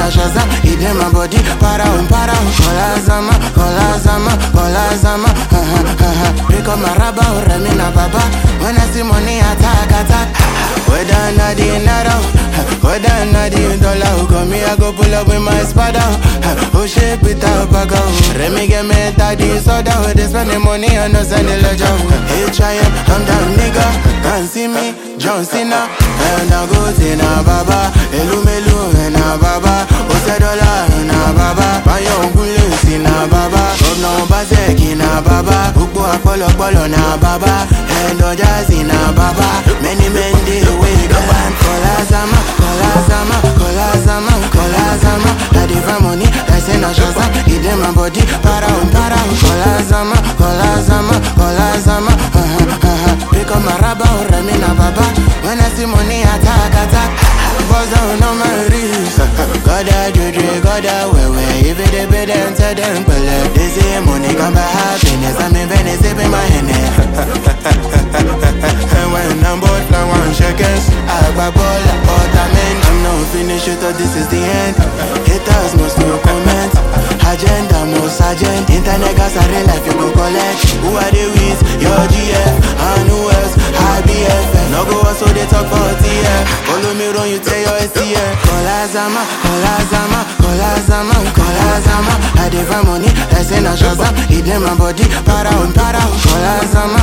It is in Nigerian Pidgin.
na Shazam, it in my body, para um, para um. Kola Zama, Kola Zama, Kola Zama, ha ha ha ha. Pick up my rubber, Remy na baba. When I see money, attack, attack. Whether na the naira, whether na the dollar, come me I go pull up with my spada. Oh shit, Peter Baga. Remy get me daddy soda. They spend the money on us and the ledger. Hey, try it, I'm that nigga. Can't see me, John Cena. And I go to na baba. Elu melu na baba. Ose dollar na baba. Bayo ngule si na baba. Governor Obaseki na baba. Gbogbo apọlọpọlọ na baba. End of jazzy na baba. Many men dey wey go and Kola Zama, Kola Zama, Kola Zama, Kola Zama. I dey find money, I say na Shazam. It in my body, para um, para um. Kola Zama, Kola Zama, Kola Zama. Ha ha ha ha. Pick up my rubber, Remy na baba. When I see money, attack, attack. Buzz down on my wrist. Goda juju, goda wewe. If it dey pay them, tell them pele. They say money come by happiness. I'm in Venice, sipping my Henny. And when I'm bored, I want shekels. I grab all but I'm in. I'm not finished, you thought this is the end. Haters must no comment. Agenda, most agent. Internet gas, I real life, you go collect. Who are they with? Your GF. And who else? IBF. No go so they talk for TF. Follow me, run, you tell your STF. Kola Zama, Kola Zama, Kola Zama, Kola Zama. I dey find money, I say na Shazam. It in my body, para um, para um. Kola Zama,